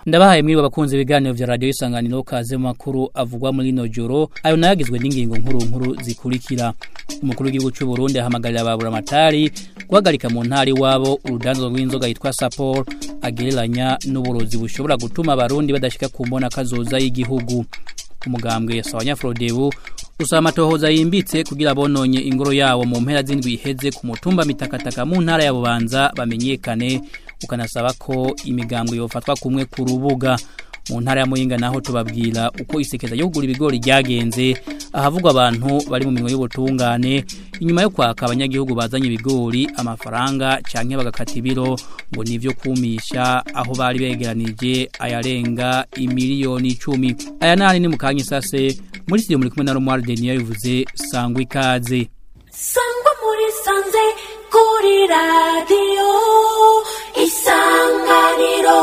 ndabahaye mwiriwe abakunzi ibiganiro vya radio isanganiro kaze mu makuru avugwa muri no joro ayo nayagizwe n'ingingo nkuru nkuru zikurikira umukuru w'igihugu cy'u Burundi ahamagarira ababura amatari guhagarika mu ntari wabo urudanzo rw'inzoga yitwa Sapor agereranya n'uburozi bushobora gutuma abarundi badashika ku mbona kazoza y'igihugu umugambwe sawanya Frodebu usaba amatohoza yimbitse kugira bononye ingoro yawo mu mpera z'indwi iheze ku mutumba mitakataka mu ntara ya Bubanza bamenyekane ukanasaba ko imigambwe yofatwa kumwe ku rubuga mu ntara ya Muyinga naho tubabwira uko isekeza yo kugura ibigori ryagenze ahavugwa abantu bari mu minwe y'ubutungane inyuma yo kwaka abanyagihugu bazanye ibigori amafaranga canke bagakata ibiro ngo nivyo kumisha aho bari begeranije ayarenga imiliyoni 10 aya nani ni mukanya sase muri studio muri kumwe na Romuald Denier bivuze sangwa ikaze sangwa muri sanze kuri radio isanganiro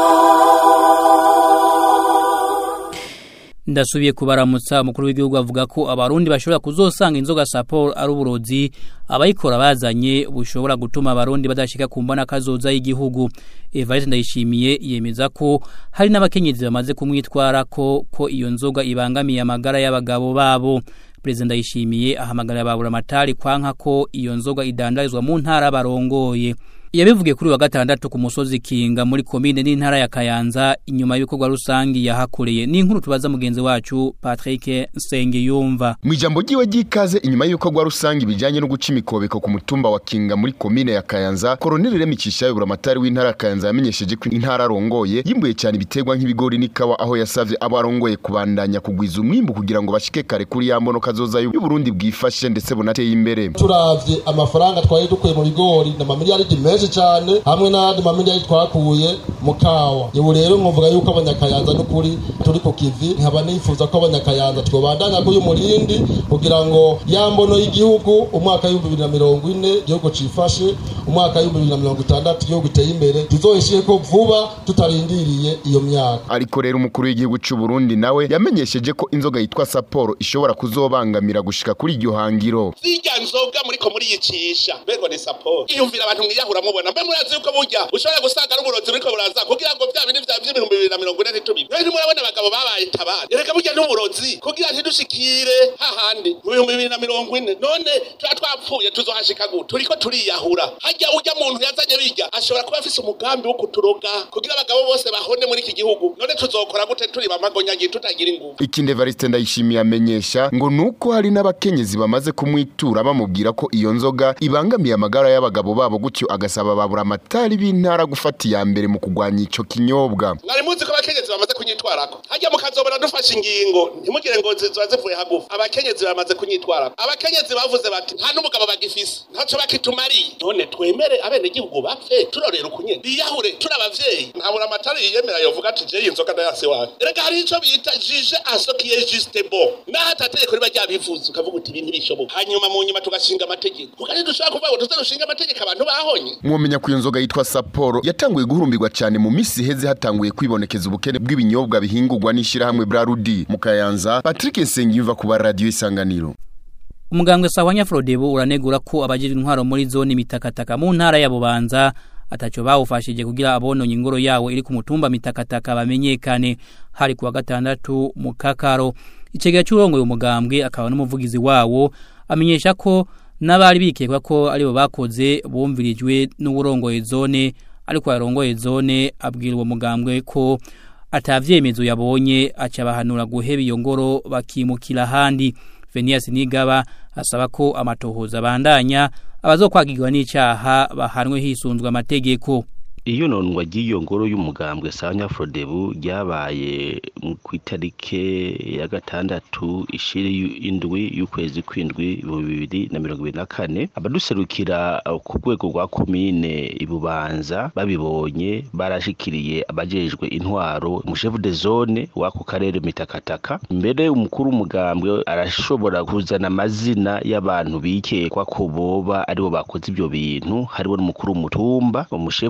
ndasubiye kubaramutsa umukuru w'igihugu avuga ko abarundi bashobora kuzosanga inzoga Sapor ari uburozi abayikora bazanye bushobora gutuma abarundi badashika ku mbona kazoza y'igihugu Evariste ndayishimiye yemeza ko hari n'abakenyezi bamaze kumwitwara ko ko iyo nzoga ibangamiye amagara y'abagabo babo President ndayishimiye ahamagarira ababura amatari kwanka ko iyo nzoga idandarizwa mu ntara barongoye yabivugiye kuri wa gatandatu ku musozi Kinga muri komine n'intara ya Kayanza inyuma y'ibikorwa rusangi yahakoreye ni inkuru tubaza mugenzi wacu Patrick Nsengiyumva mu ijambo ryiwe ry'ikaze inyuma y'ibikorwa rusangi bijanye no guca imikobeko ku mutumba wa Kinga muri komine ya Kayanza Colonel Remicisha yobura amatari w'intara ya Kayanza yamenyesheje ko intara arongoye yimbuye cyane ibiterwa nk'ibigori n'ikawa aho yasavye abo arongoye kubandanya kugwiza umwimbu kugira ngo bashike kare kuri ya mbono kazoza y'u Burundi bwifashe ndetse bunateye imbere turavye amafaranga twari dukuye mu bigori na mamiliyaridi menshi cyane hamwe n'ayandi mamiliyari twakuye mu kawa ubu rero nkuvuga yuko abanyakayanza n'ukuri turi ku kivi nkaba nifuza ko abanyakayanza twobandanya k'uyu murindi kugira ngo ya mbono y'igihugu umwaka w'ibihumbi bibiri na mirongo ine igihugu cifashe umwaka w'ibihumbi bibiri na mirongo itandatu igihugu giteye imbere tuzoyishireko vuba tutarindiriye iyo myaka ariko rero umukuru w'igihugu cy'u Burundi nawe yamenyesheje ko inzoga yitwa Sapporo ishobora kuzobangamira gushika kuri iryo hangiro zirya nzoga muriko muriyicisha mbego ni Sapporo iyumvira abantu mwiyahura mubona mbe murazi yuko burya ushobora gusanga n'uburozi buriko buraza kugira ngo vya bindi vya vy'ibihumbi bibiri na mirongo ine ntitubibe rero ntimurabona abagabo babaye tabari ereka burya n'uburozi kugira ntidushikire hahandi mu bihumbi bibiri na mirongo ine none tuba twapfuye tuzohashika gute turiko turiyahura harya urya muntu yazanye birya ashobora kuba afise umugambi wo kuturoga kugira abagabo bose bahone muri iki gihugu none tuzokora gute turi bamagonyanyi tutagira inguvu ikindi Evariste ndayishimiye amenyesha ngo nuko hari n'abakenyezi bamaze kumwitura bamubwira ko iyo nzoga ibangamiye amagara y'abagabo babo gutyo agasaba babura amatari b'intara gufata iya mbere mu kugwanya ico kinyobwa mwari muzi ko abakenyezi bamaze kunyitwarako harya mukazobora dufashe ingingo ntimugire ngo ziba zivuye hagufi abakenyezi bamaze kunyitwarako abakenyezi bavuze bati nta n'umugabo bagifise ntaco bakitumariye none twemere abenegihugu bapfe turorera ukunyene biyahure turi abavyeyi ntabura amatari yiyemera yovuga ati je iyi nzoga ndayase wawe erega hari ico bita jije asokiye juste bon naho atategeko riba ryabivuze ukavuga uti ibi ntibishoboka hanyuma mu nyuma tugashinga amategeko kuko dushobora kuvuga ngo tuze dushinga amategeko abantu bahonye mwomenya ko iyo nzoga yitwa Sapporo yatanguye guhurumbirwa cyane mu misi iheze hatanguye kwibonekeza ubukene bw'ibinyobwa bihingurwa n'ishirahamwe Brarudi mu Kayanza Patrick Nsengiyumva ku ba radio isanganiro umugambwe sawanya Frodebu uranegura ko abagira intwaro muri zone mitakataka mu ntara ya Bubanza atacho bawufashije kugira abononye ingoro yawo iri ku mutumba mitakataka bamenyekane hari kuwa gatandatu mu kakaro icegera cy'urongo umugambwe akaba n'umuvugizi wawo amenyesha ko n'abari bikekwa ko aribo bakoze bumvirijwe n'uburongoye zone ariko yarongoye zone abwira uwo mugambwe ko atavyemezo yabonye aca bahanura guheba iyo ngoro bakimukira ahandi Venias Nigaba asaba ko amatohoza bandanya abazokwagirwa n'icaha bahanwe hisunzwe amategeko iyo nonwa ry'iyo ngoro y'umugambwe sanya Frodebu ryabaye ku itarike ya gatandatu ishiri indwi y'ukwezi kwindwi mu bibiri na mirongo ibiri na kane abaduserukira ku rwego rwa komine ibubanza babibonye barashikiriye abajejwe intwaro umushefu de zone w'ako karere mitakataka mbere umukuru w'umugambwe arashobora kuzana amazina y'abantu bikekwa ko boba aribo bakoze ibyo bintu hariho n'umukuru w'umutumba umushefu de zone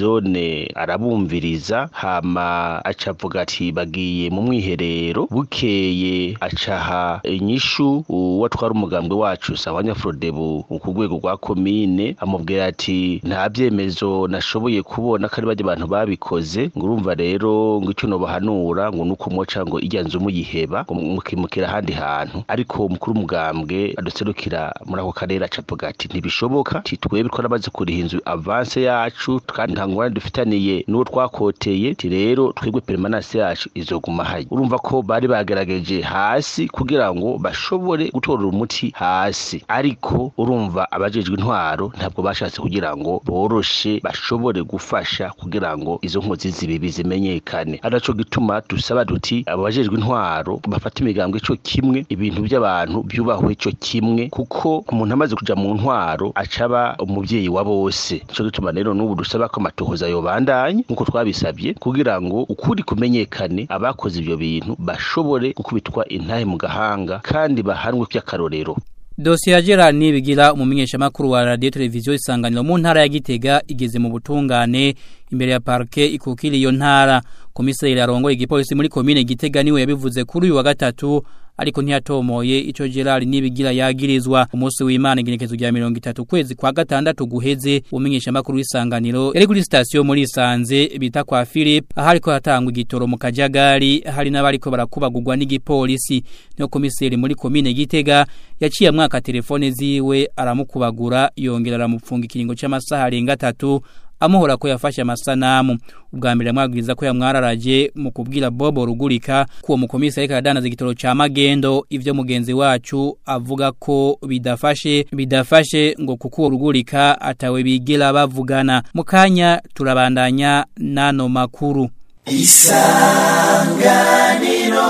zone arabumviriza hama aca avuga ati bagiye mu mwiherero bukeye acaha inyishu uwatwara umugambwe wacu sawanya frodebu ku rwego rwa komine amubwira ati nta byemezo nashoboye kubona ko ari bajya abantu babikoze ngo urumva rero ngo icyo nobahanura ngo nuko muca ngo ijya nzu muyiheba ngo mukimukira ahandi hantu ariko umukuru w'umugambwe aduserukira muri ako karere aca avuga ati ntibishoboka ati twebwe twaramaze kuriha inzu avance yacu kandi nta ngorane dufitaniye n'uwo twakoteye ati rero twebwe permanence yacu izoguma hayi urumva ko bari bagerageje hasi kugira ngo bashobore gutorera umuti hasi ariko urumva abajejwe intwaro ntabwo bashatse kugira ngo boroshe bashobore gufasha kugira ngo izo nkozi zibibi zimenyekane araco gituma dusaba duti abajejwe intwaro bafata imigambwe co kimwe ibintu by'abantu byubahwe co kimwe kuko umuntu amaze kuja mu ntwaro acaba umuvyeyi wa bose nico gituma rero n'ubu dusaba ko amatohoza yobandanye nk'uko twabisabye kugira ngo ukuri kumenyekane abakoze ivyo bintu bashobore gukubitwa intahe mu gahanga kandi bahanwe by'akarorero Dosiye ya Gerard Nibigira umumenyesha makuru wa radio televiziyo isanganiro mu ntara ya Gitega igeze mu butungane imbere ya parke ikukiri iyo ntara komiseri arongoye igipolisi muri komine Gitega niwe yabivuze kuri uyu wa gatatu ariko ntiyatomoye ico Gerard Nibigira yagirizwa umunsi w'Imana igenekezo rya 30 kwezi kwa gatandatu guheze umenyesha makuru w'isanganiro yari kuri station muri Sanze bita kwa Philip ahariko hatangwa igitoro mu kajagari hari n'abariko barakubagurwa n'igipolisi no komiseri muri komine Gitega yaciye mwaka telefone ziwe aramukubagura yongera aramupfunga ikiringo c'amasaha arenga 3 amuhora ko yafashe amasanamu ubwa mbere amwabwiriza ko yamwararaje mu kubwira Bobo rugurika ko uwo mukomisi ariko aradanaza igitoro ca magendo ivyo mugenzi wacu avuga ko bidafashe bidafashe ngo kuko uwo rugurika atawe bigera bavugana mu kanya turabandanya nano makuru isanganiro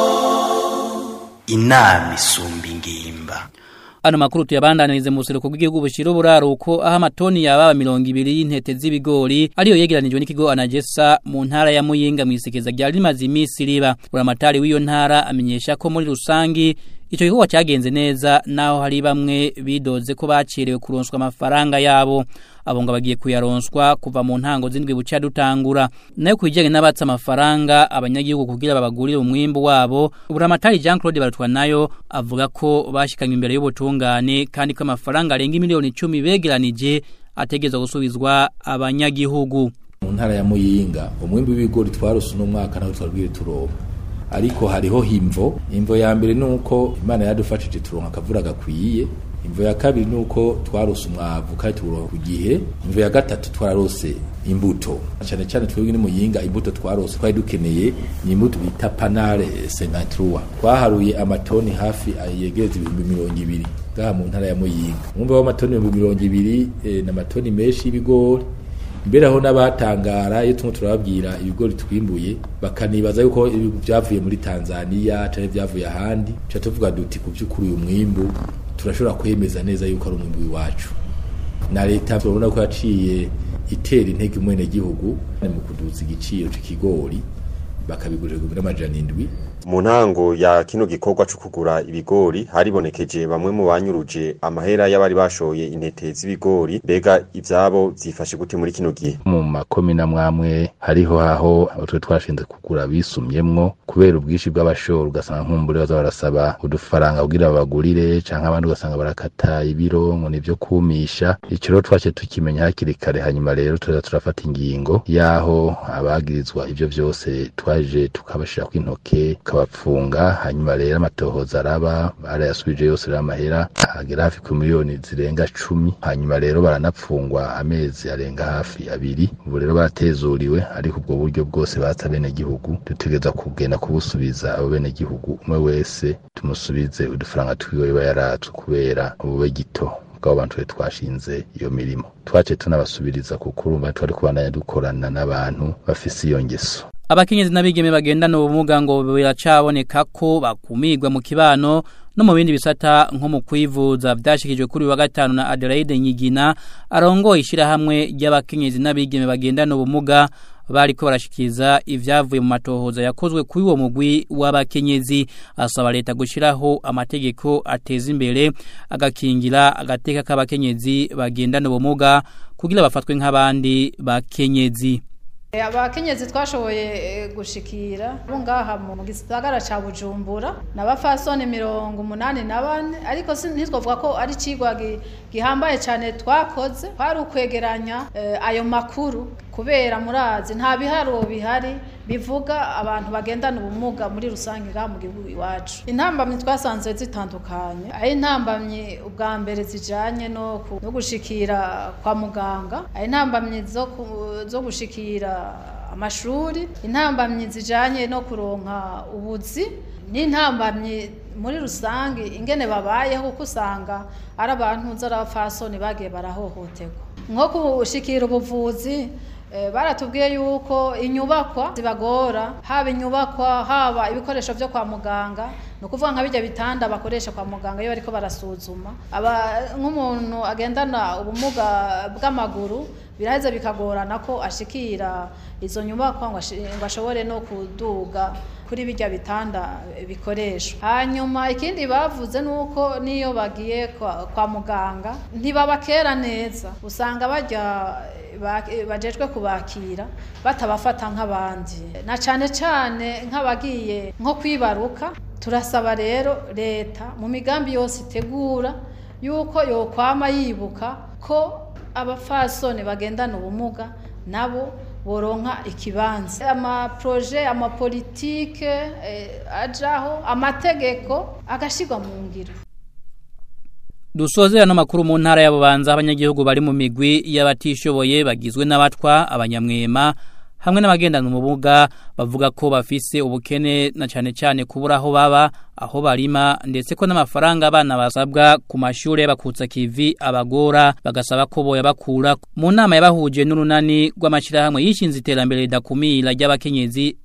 inama isumba ingimba Ano makuru tuyabandanirize mu buseruko bw'igihugu bushira uburaruko aho amatoni yababa 200 y'intete z'ibigori ariyo yegeranijwe n'ikigo Anagesa mu ntara ya Muyinga mu isekeza rya rimaze imisi riba uramatari w'iyo ntara amenyesha ko muri rusangi Ico gikorwa cyagenze neza naho hari bamwe bidoze ko bacirewe kuronswa amafaranga yabo abonga bagiye kuyaronswa kuva mu ntango zindwi buca dutangura nayo kujyanye n'abatsa amafaranga abanyagihugu kugira babagurire umwimbo wabo buramatari Jean Claude Barutwa nayo avuga ko bashikanye imbere y'ubutungane kandi ko amafaranga arenga miliyoni 10 begeranije ategeza gusubizwa abanyagihugu mu ntara ya Muyinga umwimbo w'ibigori twarose no mwaka naho twabwiye turoba ariko hariho himvo imvo ya mbere nuko imana yadufashije turonka akavura gakwiye imvo ya kabiri nuko twarose umwavu kandi turonka ku gihe imvo ya gatatu twarose imbuto cyane cyane twebwe ni muyinga imbuto twarose twari dukeneye ni imbuto bita panare sengatrua twaharuye amatoni hafi yegereza ibihumbi mirongo ibiri ngaha mu ntara ya muyinga umwumva w'amatoni ibihumbi mirongo ibiri eh, n'amatoni menshi y'ibigori mbere aho n'abatangara iyo tumwe turababwira ibigori twimbuye bakanibaza yuko byavuye muri Tanzania cyangwa byavuye ahandi cyo tuvuga duti ku by'ukuri uyu mwimbu turashobora kwemeza neza yuko ari umwimbu wacu na leta turabona ko yaciye itera intege umwene gihugu mu kuduza igiciro cy'ikigori bakabigurira ibihumbi n'amajana indwi mu ntango ya kino gikorwa cyo kugura ibigori haribonekeje bamwe mu banyuruje amahera y'abari bashoye intete z'ibigori mbega ivyabo vyifashe gute muri kino gihe mu makomina mwamwe hariho aho twe twashinze kugura bisumyemwo kubera ubwishi bw'abashoro ugasanga nkumbure baza barasaba udufaranga kugira babagurire canke abandi ugasanga barakata ibiro ngo nivyo kumisha ico rero twace tukimenya hakiri kare hanyuma rero tuza turafata ingingo yaho abagirizwa ivyo vyose twaje tukabashira kw'intoke tukabapfunga hanyuma rero amatohoza araba barayasubije yose rero amahera agera hafi ku miliyoni zirenga cumi hanyuma rero baranapfungwa amezi arenga hafi abiri ubu rero baratezuriwe ariko ubwo buryo bwose batsa bene gihugu dutegereza kugenda kubusubiza abo bene gihugu umwe wese tumusubize udufaranga twiwe biba yaratswe kubera ubube gito bw'abo bantu twashinze iyo mirimo twace tunabasubiriza kuko urumva twari kubandanya dukorana n'abantu bafise iyo ngeso abakenyezi n'abigeme bagendana ubumuga ngo biracaboneka ko bakumirwa mu kibano no mu bindi bisata nko mu kwivuza byashikijwe kuri wa gatanu na Adelaide Nyigina arongoye ishirahamwe ry'abakenyezi n'abigeme bagendana ubumuga bariko barashikiza ivyavuye mu matohoza yakozwe kuri uwo mugwi w'abakenyezi asaba leta gushiraho amategeko ateza imbere agakingira agateka k'abakenyezi bagendana ubumuga kugira bafatwe nk'abandi bakenyezi abakenyezi twashoboye gushikira bo ngaha mu gisagara ca bujumbura n'abafasoni mirongo umunani na bane ariko ntitwavuga ko ari icigwa gihambaye cyane twakoze kwari ukwegeranya ayo makuru kubera murazi nta biharuro bihari bivuga abantu bagendana ubumuga muri rusange ngaha mu gihugu iwacu intambamyi twasanze zitandukanye aho intambamyi ubwa mbere zijanye no gushikira kwa muganga aho intambamyi zo gushikira amashuri intambamyi zijanye no kuronka ubuzi n'intambamyi muri rusange ingene babayeho kuko usanga ari abantu z'abafasoni bagiye barahohoterwa nko gushikira ubuvuzi baratubwiye yuko inyubakwa zibagora haba inyubakwa haba ibikoresho byo kwa muganga ni ukuvuga nka bijya bitanda bakoresha kwa muganga iyo bariko barasuzuma nk'umuntu agendana ubumuga bw'amaguru biraheze bikagorana ko ashikira izo nyubakwa ngo ashobore no kuduga kuri bijya bitanda bikoreshwa hanyuma ikindi bavuze ni uko n'iyo bagiye kwa muganga ntibabakera neza usanga bajya bajejwe kubakira batabafata nk'abandi na cyane cyane nk'abagiye nko kwibaruka turasaba rero leta mu migambi yose itegura yuko yokwama yibuka ko abafasoni bagendana ubumuga nabo boronka ikibanza amaproje amapolitike ajaho amategeko agashyirwa mu ngiro Dusoze ano makuru mu ntara y'abubanza abanyagihugu bari mu migwi y'abatishoboye bagizwe n'abatwa abanyamwema hamwe n'abagendana umubuga bavuga ko bafise ubukene na cyane cyane kubura aho baba aho barima ndetse ko n'amafaranga abana basabwa ku mashuri bakutsa kivi abagora bagasaba ko boya bakura mu nama yabahuje n'urunani rw'amashyirahamwe yishinze iterambere ridakumira ry'abakenyezi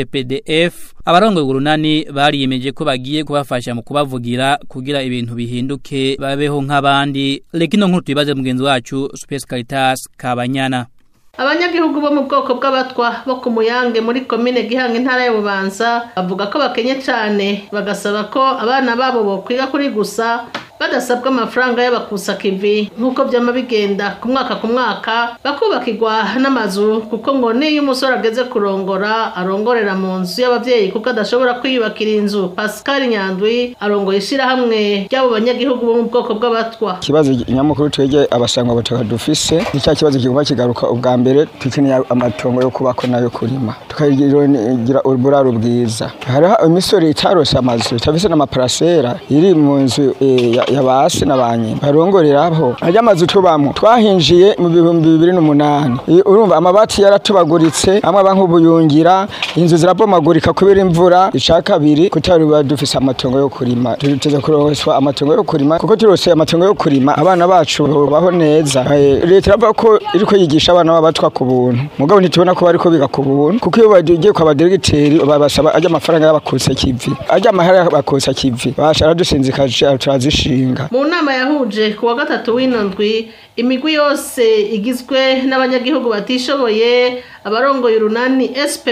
SPPDF abarongoye urunani bariyemeje ko bagiye kubafasha mu kubavugira kugira ibintu bihinduke babeho nk'abandi rekino nkuru tubibaze mugenzi wacu Space Caritas Kabanyana abanyagihugu bo mu bwoko bw'abatwa bo ku muyange muri komine gihanga intara y'ububanza bavuga ko bakenye cyane bagasaba ko abana babo bokwiga kuri gusa badasabwa amafaranga y'abakusa kivi nk'uko byama bigenda ku mwaka ku mwaka bakubakirwa n'amazu kuko ngo niyo umusore ageze kurongora arongorera mu nzu y'ababyeyi kuko adashobora kwiyubakira inzu pascal nyandwi arongoye ishyirahamwe ry'abo banyagihugu bo mu bwoko bw'abatwa ikibazo nyamukuru twege abasangwa butaka dufise ni cya kibazo kigomba kigaruka ubwa mbere dukeneye amatongo yo kubako nayo kurima tukagira uburaro bwiza hariho imisore itarose amazu itafise n'amaparasera iri mu nzu ya basi na banyina barongoreraho ajya amazu tubamo twahinjiye mu bihumbi bibiri n'umunani urumva amabati yaratubaguritse amwe aba nk'ubuyungira inzu zirabomagurika kubera imvura ica kabiri kutari biba dufise amatongo yo kurima tuteze kuroswa amatongo yo kurima kuko turose amatongo yo kurima abana bacu baho neza leta iravuga ko iriko yigisha abana b'abatwa ku buntu mugabo ntitubona ko bariko biga ku buntu kuko iyo bagiye kwa baderegiteri babasaba ajya amafaranga y'abakutse kivi ajya amahera y'abakutse kivi bashara dusinzikaje turazishinga mu nama yahuje ku wa gatatu w'ino ndwi imigwi yose igizwe n'abanyagihugu batishoboye abarongoye urunani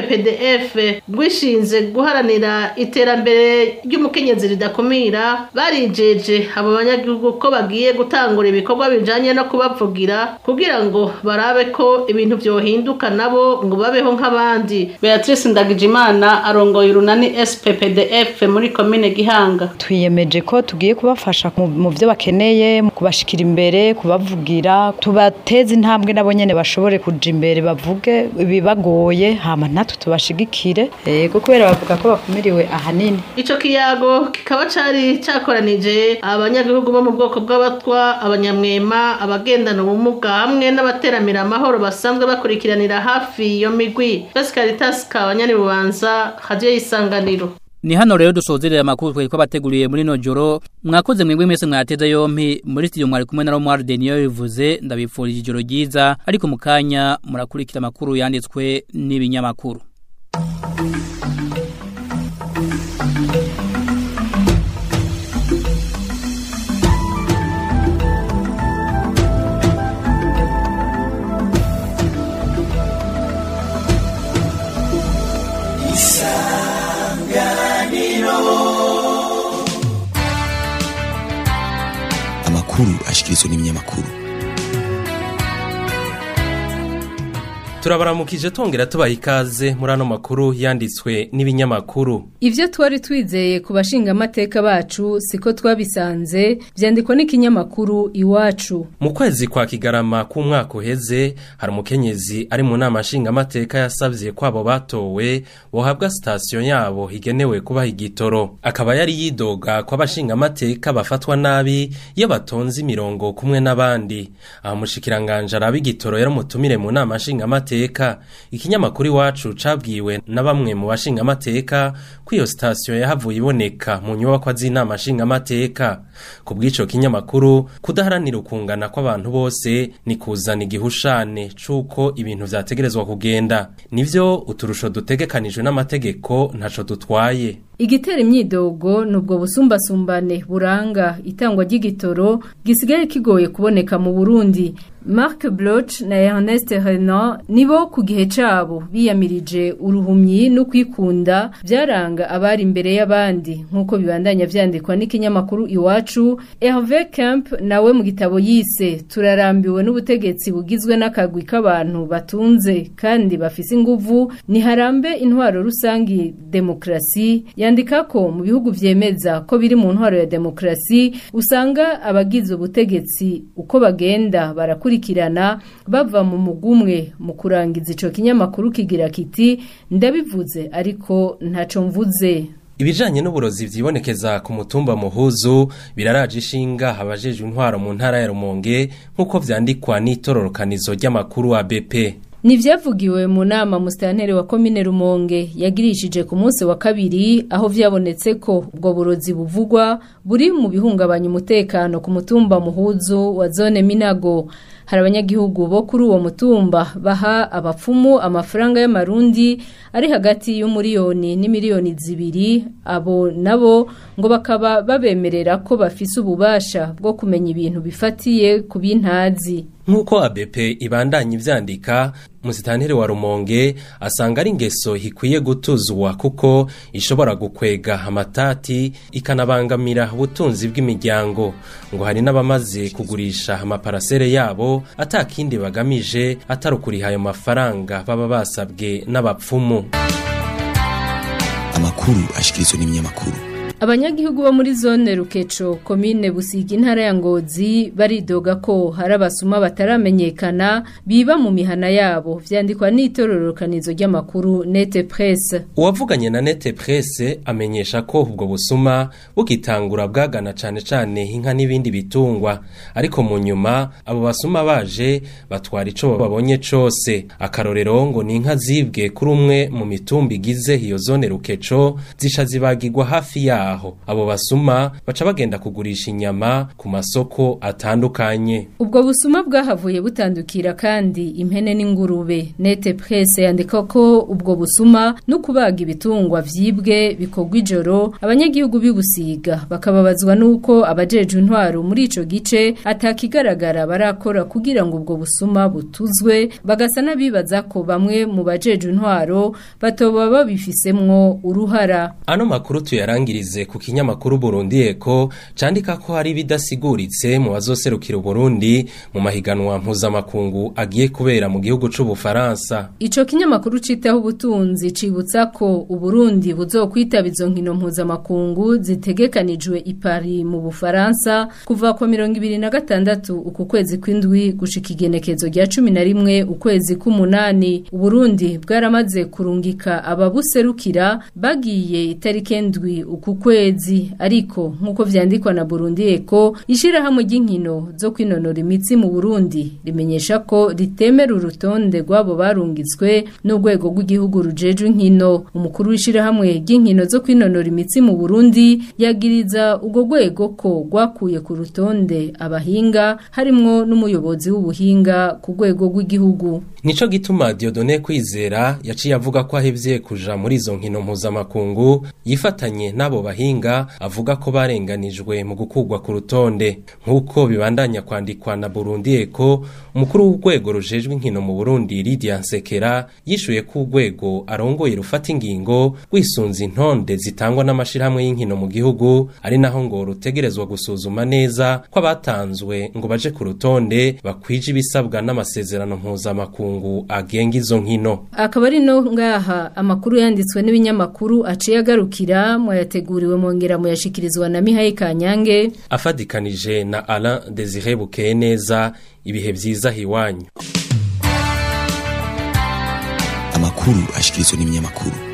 SPPDF rwishinze guharanira iterambere ry'umukenyezi ridakumira barijeje abo banyagihugu ko bagiye gutangura ibikorwa bijanye no kubavugira kugira ngo barabe ko ibintu vyohinduka nabo ngo babeho nk'abandi Beatrice Ndagijimana arongoye urunani SPPDF muri komine Gihanga twiyemeje ko tugiye kubafasha mu byo bakeneye kubashikira imbere kubavugira tubateze intambwe nabo nyene bashobore kuja imbere bavuge ibibagoye hama natwe tubashigikire yego kubera bavuga ko bakumiriwe ahanini ico kiyago kikaba cari cakoranije abanyagihugu bo mu bwoko bw'abatwa abanyamwema abagendana ubumuga hamwe n'abateramira amahoro basanzwe bakurikiranira hafi iyo migwi Pascalitas Kabanyani bubanza radio y'isanganiro Ni hano rero dusozerera amakuru twari kwabateguriye muri no joro mwakoze mwebwe mwese mwateza yompi muri studio mwari kumwe na Romar Denio bivuze ndabifurije ijoro ryiza ariko mukanya murakurikira amakuru yanditswe n'ibinyamakuru amakuru ashikirizwa n'ibinyamakuru turabaramukije tongera tubaha ikaze muri ano makuru yanditswe n'ibinyamakuru Ivyo twari twizeye ku bashingamateka bacu siko twabisanze vyandikwa n'ikinyamakuru iwacu. mu kwezi kwa kigarama k'umwaka uheze hari umukenyezi ari mu nama nshingamateka yasavye ko abo batowe bohabwa sitasiyo yabo igenewe kubaha igitoro akaba yari yidoga ko abashingamateka bafatwa nabi iyo batonze imirongo kumwe n'abandi aha mushikiranganje araba igitoro yari umutumire mu nama nshingamateka ikinyamakuru iwacu cabwiwe na bamwe mu bashingamateka ko iyo sitasiyo yahavuye iboneka mu nyubakwa z'inama nshingamateka ku bw'ico kinyamakuru kudaharanira ukungana kw'abantu bose ni kuzana igihushane c'uko ibintu vyategerezwa kugenda nivyo uturusho dutegekanijwe n'amategeko ntaco dutwaye Igitera imyidogo nubwo busumbasumbane buranga itangwa ry'igitoro gisigaye kigoye kuboneka mu Burundi. Marc Bloch na Ernest Renan nibo ku gihe cabo biyamirije uruhumyi no kwikunda byaranga abari imbere y'abandi nkuko bibandanya vyandikwa n'ikinyamakuru iwacu Hervé Kemp nawe mu gitabo yise turarambiwe n'ubutegetsi bugizwe n'akagwi k'abantu batunze kandi bafise inguvu niharambe intwaro rusangi demokrasi yandika ko mu bihugu vyemeza ko biri mu ntwaro ya demokrasi usanga abagize ubutegetsi uko bagenda barakurikirana bava mu mugumwe mu kurangiza ico kinyamakuru kigira kiti ndabivuze ariko ntaco mvuze Ibijanye n'uburozi vyibonekeza ku mutumba muhuzu biraraje ishinga abajejwe intwaro mu ntara ya Rumonge nk'uko vyandikwa n'itororokanizo ry'amakuru wa BP. Ni vyavugiwe mu nama musitanteri wa komine Rumonge yagirishije ku munsi wa kabiri aho vyabonetse ko ubwo burozi buvugwa buri mu bihungabanya umutekano ku mutumba muhuzu wa zone Minago hari abanyagihugu bo kuri uwo mutumba baha abapfumu amafaranga y'amarundi ari hagati y'umuriyoni n'imiliyoni zibiri abo nabo ngo bakaba babemerera ko bafise ububasha bwo kumenya ibintu bifatiye ku bintazi Nk'uko ABP ibandanya ivyandika musitanteri wa Rumonge asanga ari ingeso ikwiye gutuzwa kuko ishobora gukwega amatati ikanabangamira ubutunzi bw'imiryango ngo hari n'abamaze kugurisha amaparasere yabo atakindi bagamije atari ukuriha ayo mafaranga baba basabwe n'abapfumu amakuru ashikirizwa n'ibinyamakuru Abanyagihugu bo muri zone Rukeco komine Busigi intara ya Ngozi baridoga ko hari abasuma bataramenyekana biba mu mihana yabo vyandikwa n'itororokanizo ry'amakuru Nete Presse Uwavuganye na Nete Presse amenyesha ko ubwo busuma bukitangura bwagana cane cane inka n'ibindi bitungwa ariko mu nyuma abo basuma baje batwara ico babonye cose akarorero ngo ni inka zibwe kuri umwe mu mitumba igize iyo zone Rukeco zisha zibagirwa hafi yaho aho abo basuma baca bagenda kugurisha inyama ku masoko atandukanye ubwo busuma bwahavuye butandukira kandi impene n'ingurube nete presse yandika ko ubwo busuma no kubaga ibitungwa vyibwe bikorwa ijoro abanyagihugu bibusiga bakababazwa nuko abajeje intwaro muri ico gice atakigaragara barakora kugira ngo ubwo busuma butuzwe bagasa n'abibaza ko bamwe mu bajeje intwaro batoba babifisemwo uruhara ano makuru tuyarangirize ku kinyamakuru Burundi Eko candika ko hari bidasiguritse mu bazoserukira Burundi mu mahiganwa mpuzamakungu agiye kubera mu gihugu c'u Bufaransa. Ico kinyamakuru citaho ubutunzi cibutsa ko Uburundi buzokwitaba izo nkino mpuzamakungu zitegekanijwe i Paris mu Bufaransa kuva ku 2026 uku kwezi kw'indwi gushika igenekezo rya 11 ukwezi k'umunani Uburundi bwaramaze kurungika ababuserukira bagiye itariki ndwi uku kwezi ariko nkuko vyandikwa na Burundi Eko ishirahamwe ry'inkino zo kwinonora imitsi mu Burundi rimenyesha ko ritemera urutonde rwabo barungitswe n'urwego rw'igihugu rujeje inkino umukuru w'ishirahamwe ry'inkino zo kwinonora imitsi mu Burundi yagiriza urwo rwego ko rwakuye ku rutonde abahinga harimwo n'umuyobozi w'ubuhinga ku rwego rw'igihugu Nico gituma Diodone kwizera yaciye avuga ko ahevye kuja muri izo nkino mpuzamakungu yifatanye nabo bahinga avuga ko barenganijwe mu gukugwa ku rutonde nk'uko bibandanya kwandikwa na Burundi Eko umukuru w'urwego rujejwe inkino mu Burundi Lydia Nsekera yishuye ko urwego arongoye rufata ingingo rwisunze intonde zitangwa n'amashirahamwe y'inkino mu gihugu ari naho ngo rutegerezwa gusuzuma neza ko abatanzwe ngo baje ku rutonde bakwije ibisabwa n'amasezerano mpuzamakungu agenga izo nkino akaba ari no ngaha amakuru yanditswe n'ibinyamakuru aciye agarukira mwayateguriwe mwongera muyashikirizwa na Mihaye Kanyange afadikanije na Alain Desire Bukeye neza ibihe vyiza hiwanyu amakuru ashikirizwa n'ibinyamakuru